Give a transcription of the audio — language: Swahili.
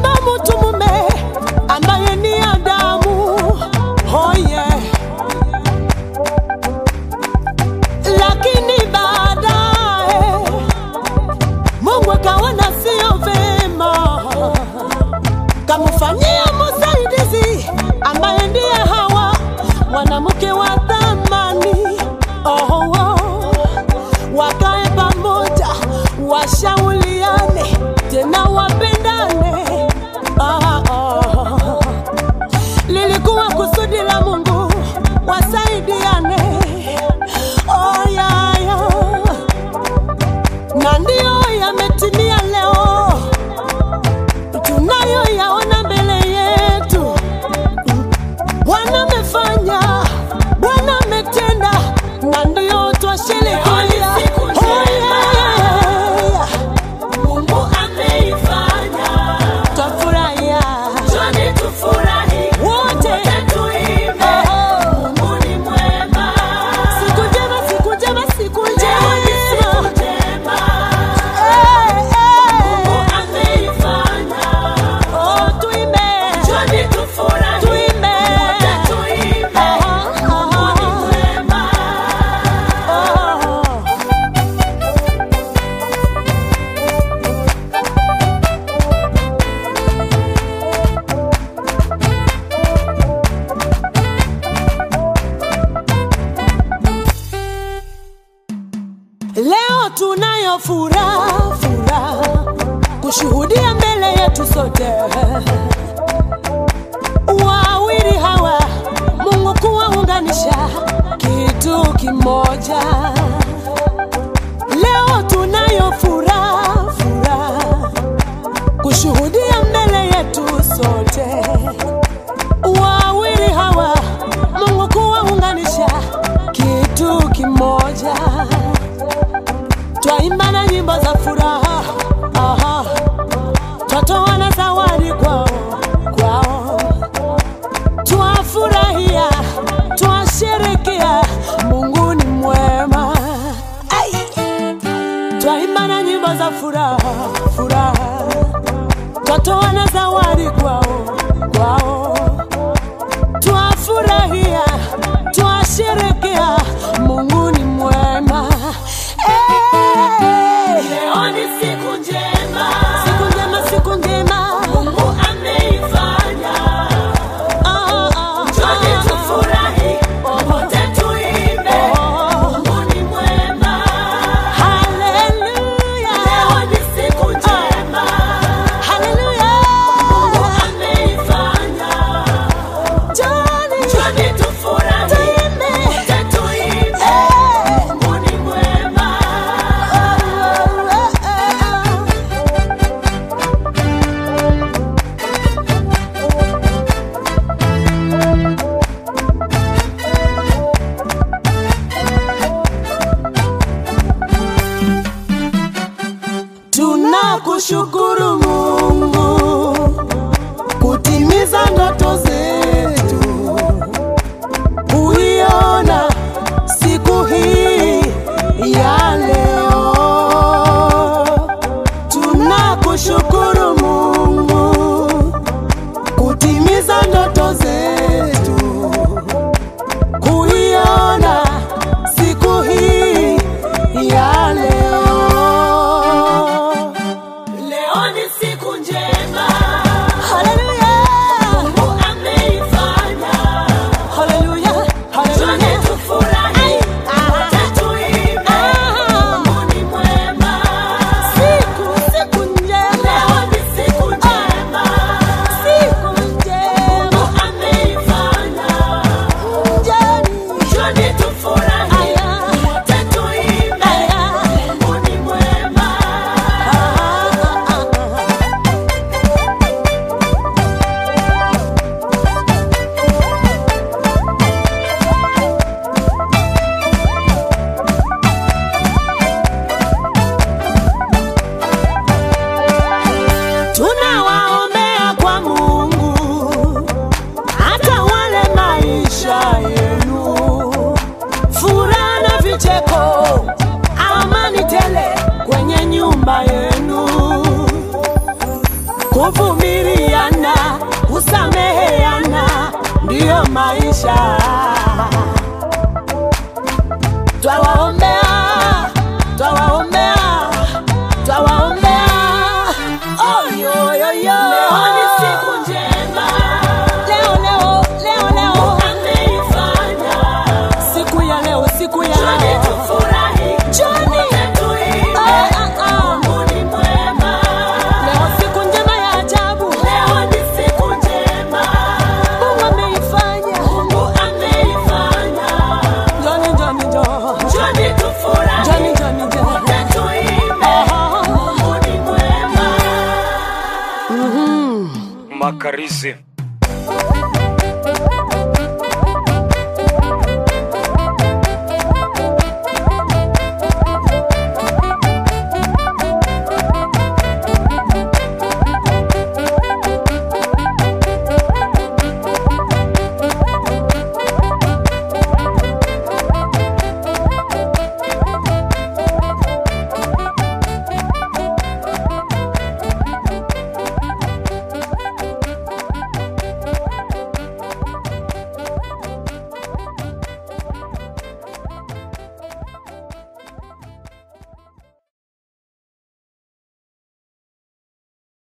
Twaimba mtu mume ambaye ni Adamu, oh yeah. Lakini baadaye Mungu akaona sio vema, kamfanyia msaidizi ambaye ndiye Hawa, mwanamke wa thamani. Oh, oh. Wakae pamoja, washauriane, tena wapendane. Ah, ah. Lilikuwa kusudi la Mungu wasaidiane. Oh, yeah, yeah na ndiyo yametimia leo, tunayoyaona mbele yetu. Bwana amefanya, Bwana ametenda, na ndiyo twasherehekea. Oh, yeah. Mungu ameifanya, Twafurahia twende tufurahi, wote. tuimbe, Oh, Mungu ni mwema. siku njema, siku njema, siku Leo ni siku njema. njema, Eh, Mungu eh. ameifanya, Oh, tuimbe, twende tufurahi, tuimbe. wote tuimbe, Aha, Mungu ni aha. mwema. Oh. Leo tunayo furaha furaha kushuhudia mbele yetu sote wawili hawa Mungu kuwaunganisha kitu kimoja. Leo tunayo furaha furaha kushuhudia mbele yetu sote wawili hawa Mungu kuwaunganisha kitu kimoja twaimba na nyimbo za furaha, aha, twatoa na zawadi kwao kwao, twafurahia, twasherekea, Mungu ni mwema. Ai! Twaimba na nyimbo za furaha furaha, twatoa na zawadi kwao kwao, twafurahia, twasherekea, Mungu ni mwema. Eh, Leo ni siku njema, Siku njema, siku njema. Mungu ameifanya, Ah, ah, twende ah. tufurahi, wote tuimbe, Mungu ni mwema. Hallelujah. Leo ni siku njema, Hallelujah. Mungu ameifanya, kuvumiliana, kusameheana, ndiyo maisha. Twawaombea, twawaombea, twawaombea. Oh, yo, yo, yo. Leo ni siku njema Leo, leo, leo, leo. ameifanya. Siku ya leo, siku ya Njoni leo. tufurahi, Njoni. wote tuimbe. Ah, ah, ah. Mungu ni mwema. Leo siku njema ya ajabu. Leo ni siku njema Mungu ameifanya. Mungu ameifanya. Njoni, njoni, njoni. Njoni tufurahi, Njoni, njoni, njoni. wote tuimbe. Aha. Mungu ni mwema. Makarizi